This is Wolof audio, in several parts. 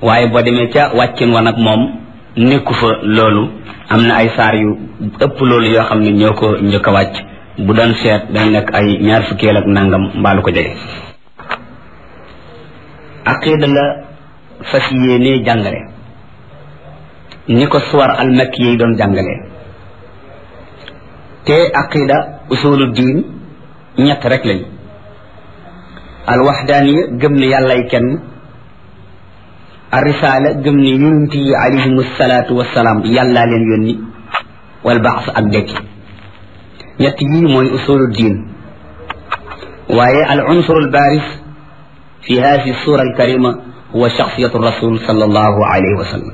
waaye boo demee ca wàccin wa nag moom nekku fa loolu am na ay saar yu ëpp loolu yoo xam ne ñoo ko njëkk a wàcc bu doon seet dañ nekk ay ñaar fukkeel ak nangam mbaalu ko jege aqida la fas yéenee jàngale ni ko suwar almakki yi doon jàngale te aqida usulu diin ñett rek lañ alwaxdaaniya gëm ne yàllay kenn arrisaala gëm ne yonent yi alayhim salaatu wasalaam yàllaa leen yónni wal baas ak dekki ñett yii mooy usulu diin waaye al unsur al baaris fi hadihi sura al karima huwa shaxsiyatu rasul sallallahu alayhi wa sallam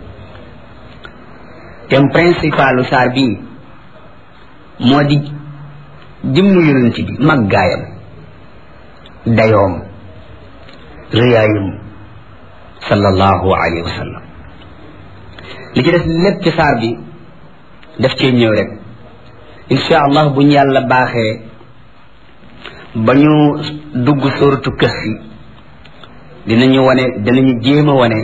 thème principalu saar bii moo di jëmmu yonent bi màggaayam dayoom riyaayam sallallahu alayhi wa sallam li ci des lépp ci saar bi daf cee ñëw rek insha allah bu ñu yàlla baaxee ba ñu dugg sóoratu Kahfi dinañu wane dinañu jéem a wane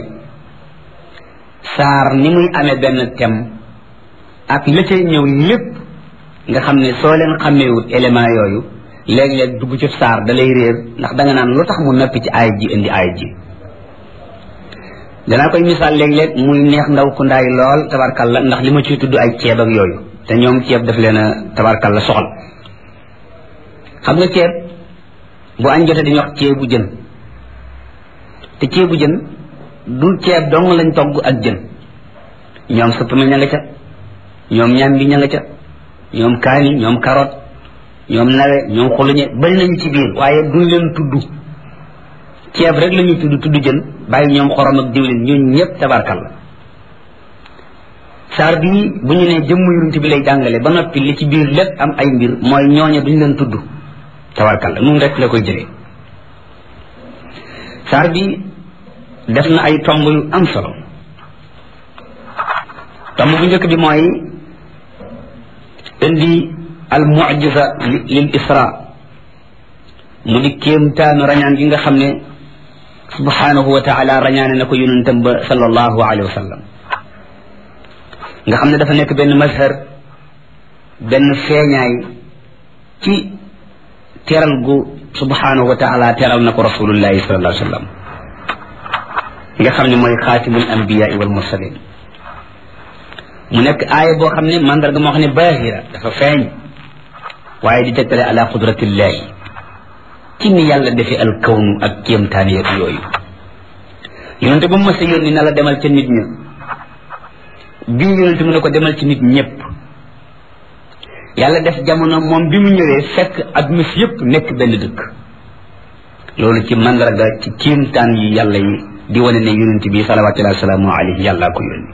saar ni muy amee benn thème ak la cay ñëw lépp nga xam ne soo leen xàmmeewut élément yooyu léeg-léeg dugg ci saar da lay réer ndax da nga naan lu tax mu noppi ci aay ji indi aay ji danaa koy misaal léeg-léeg muy neex ndaw ku ndaay lool tabarkalla ndax li ma ciy tudd ay ceeb ak yooyu te ñoom ceeb daf leen a tabarkalla soxal xam nga ceeb bu añ jotee dañuy wax ceebu jën te ceebu jën du ceeb dong lañ togg ak jën ñoom suppame ña nga ca ñoom ñambi ña nga ca ñoom kaani ñoom carotte ñoom nawe ñoom xuluñe bari nañu ci biir waaye duñ leen tudd ceeb rek la ñuy tudd tudd jën bàyyi ñoom xorom ak diwlin ñooñu ñëpp tabarkal la saar bii bu ñu nee jëmm yonent bi lay jàngale ba noppi li ci biir lépp am ay mbir mooy ñooñe duñ leen tudd tabarkal la nun rek la koy jëlee saar bi def na ay tomb yu am solo tomb bu njëkk bi mooy indi al mucjisa lil isra mu di kéemtaanu rañaan gi nga xam ne subhanahu wa taala rañaane na ko yonentam ba sallallahu alayhi wa sallam nga xam ne dafa nekk benn mazhar benn feeñaay ci teral gu subhanahu wa taala teral na ko rasulullahi sallallahu alayhi wa sallam nga xam ne mooy xaatimul anbiyaai wal mursalin mu nekk aaya boo xam ne mandarga moo xam ne baahira dafa feeñ waaye di tegtale ala qudratillahi ci ni yàlla defee al kawnu ak kéemtaan yeeg yooyu yonente ba mu mës a yónni na la demal ca nit ña bii yonente mu ne ko demal ci nit ñëpp yàlla def jamono moom bi mu ñëwee fekk adduna si yëpp nekk benn dëkk loolu ci mandarga ci kéemtaan yi yàlla yi di wane ne yonente bi salawatullahi wasalaamu alayhi yàllaa ko yónni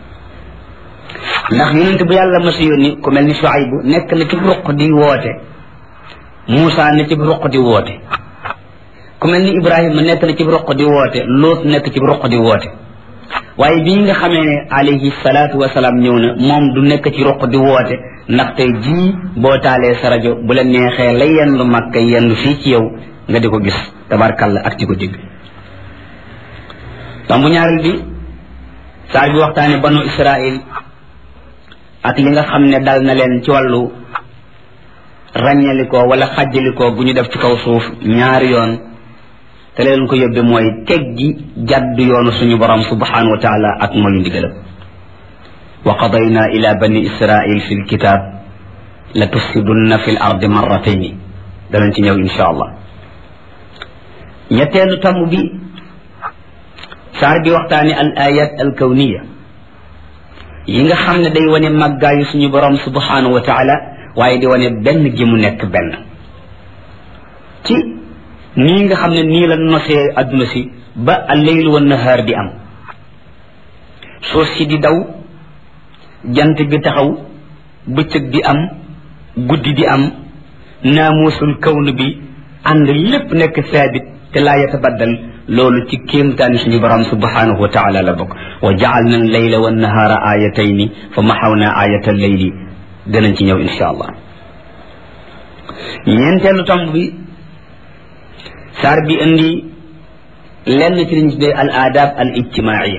ndax yonente bu yàlla mës a yónni ku mel ni Shuaybu nekk na ci ruq di woote Muusa ne ci ruq di woote ku mel ni Ibrahima nekk na ci roq di woote Loot nekk ci roq di woote waaye bii nga xamee ne alayhi salaatu wasalaam ñëw na moom du nekk ci roq di woote ndax tey jii boo taalee sa rajo bu la neexee la yendu Makka yendu fii ci yow nga di ko gis tabarkalla ak di ko dégg tombu ñaareel bi saa bi waxtaane banu Israil ak li nga xam ne dal na leen ci wàllu ràññalikoo wala xàjjalikoo bu ñu def ci kaw suuf ñaari yoon te leen ko yóbbe mooy teggi jàdd yoonu suñu borom subhanahu wa taala ak mooy ndigalam wa qadayna ila bani israil fi lkitab la tufsidunna fi l ardi marratayni danañ ci ñëw insha allah ñetteelu tomb bi saar bi waxtaane al ayat al kawniya yi nga xam ne day wane màggaayu suñu borom subhanahu wa taala waaye di wane benn gi mu nekk benn ci nii nga xam ne nii la nosee adduna si ba alleyl wa nahaar di am suuf si di daw jant bi taxaw bëccëg di am guddi di am naamuusul kawn bi ànd lépp nekk saabit te laa yatabaddal loolu ci kéemtaani suñu borom subhanahu wa taala la bokk wa jaalna alleyla wa nahaara ayatayni fa maxawna ayata alleyli danañ ci ñëw insha allah ñeenteelu tomb bi saar bi indi lenn ci liñ tuddee al adab al ijtimaia